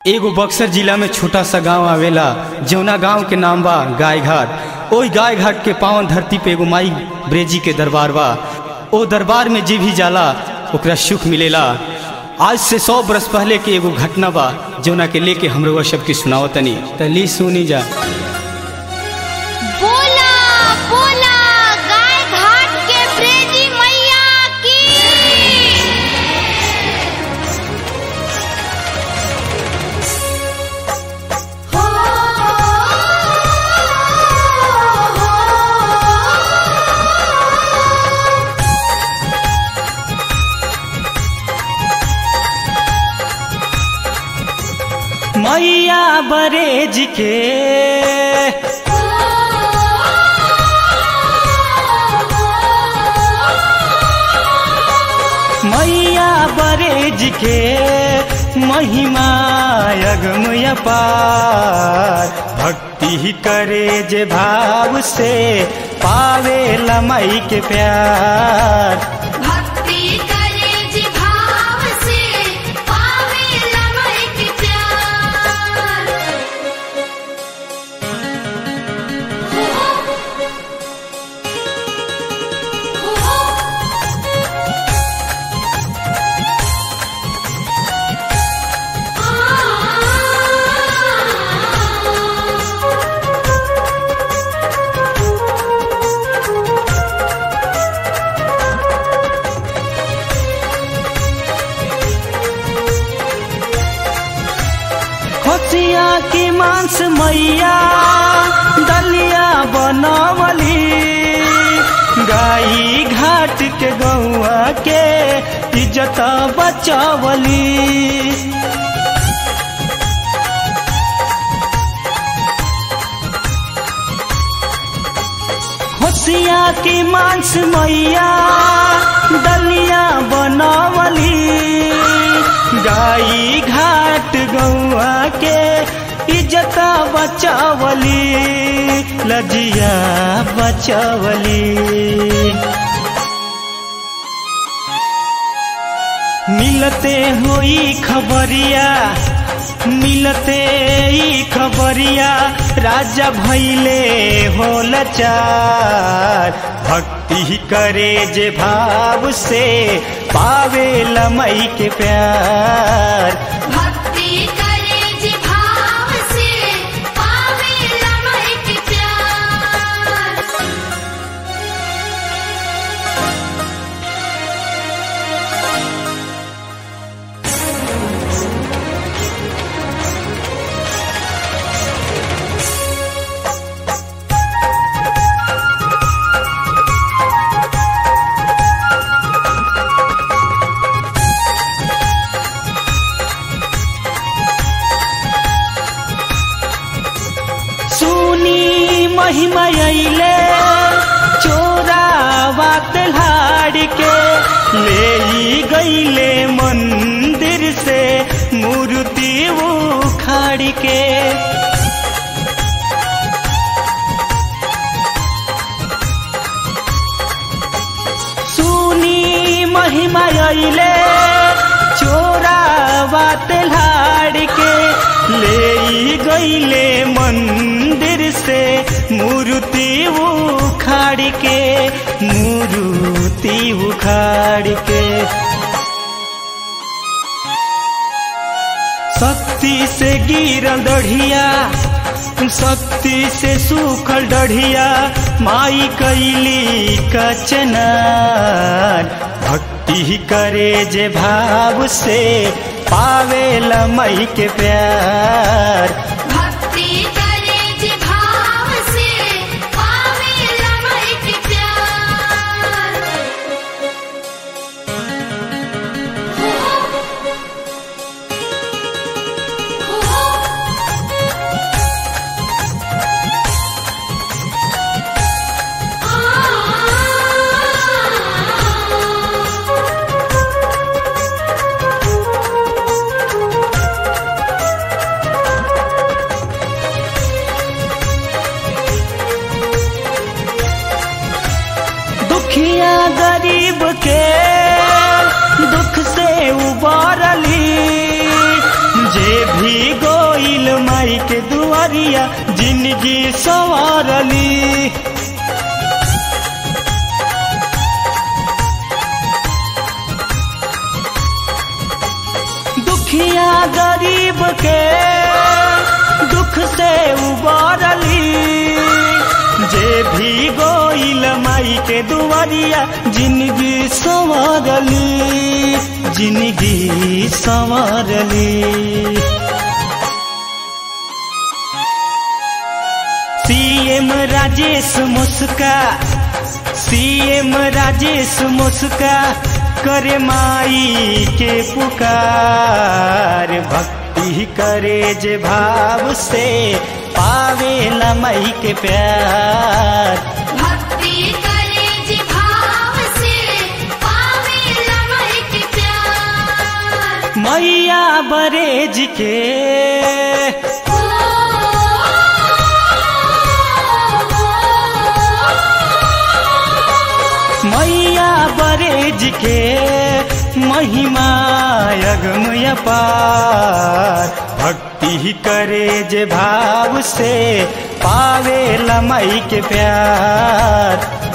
एगो बक्सर जिला में छोटा सा गांव आवेला जौना गांव के नाम बा गाय घाट ओई गाय घाट के पावन धरती पे एगो माई ब्रेजी के दरबार बा ओ दरबार में जे भी जाला ओकरा सुख मिलेला आज से सौ बरस पहले के एगो घटना बा जौना के लेके हमरो सबके सुनाओ तनी तली सुनी जा बोला बोला गाय घाट के ब्रेजी मैया की हो मैया बरेज के मैया बरेज के महिमा अगमय पार भक्ति ही करे जे भाव से पावे लमई के प्यार भक्ति करे जी भाव से पावे लमय के प्यार हो हो खोचिया की मांस मैया दलिया बनवली गाई घाट के गौआ के इज्जत बचवली होशिया की मांस मैया दलिया बनवली गाई घाट गौआ के इज्जत बचावली लजिया बचावली मिलते होई खबरिया मिलते ई खबरिया राजा भैले होल चार भक्ति ही करे जे भाव से पावे लमई के प्यार भक्ति करे जी भाव से पावे लमय के प्यार सुनी महिमा अइले चोरावा तल्हाड़ के ले ई गईले मंदिर से मूर्ति उखाड़ के सुनी महिमा अइले चोरावा तल्हाड़ के ले ई गईले मंदिर से मूर्ति उखाड़ के मूर्ति उखाड़ के शक्ति से गिरल दढ़िया शक्ति से सूखल डढ़िया माई कैली कचनार भक्ति ही करे जे भाव से पावे लमई के प्यार भक्ति करे जी भाव से पावे लमय के प्यार हो हो के दुआरिया जिंदगी संवारली दुखिया गरीब के दुख से उबारली जे भी गोइल माई के दुआरिया जिंदगी संवारली जिंदगी संवारली सीएम राजेश मुस्का सीएम राजेश मुस्का करे माई के पुकार भक्ति करे जे भाव से पावेला माई के प्यार भक्ति करे जी भाव से पावे लमह के प्यार मैया बरेज के मैया बरेज के महिमा अगमय पार भक्ति करे जे भाव से पावे लमई के प्यार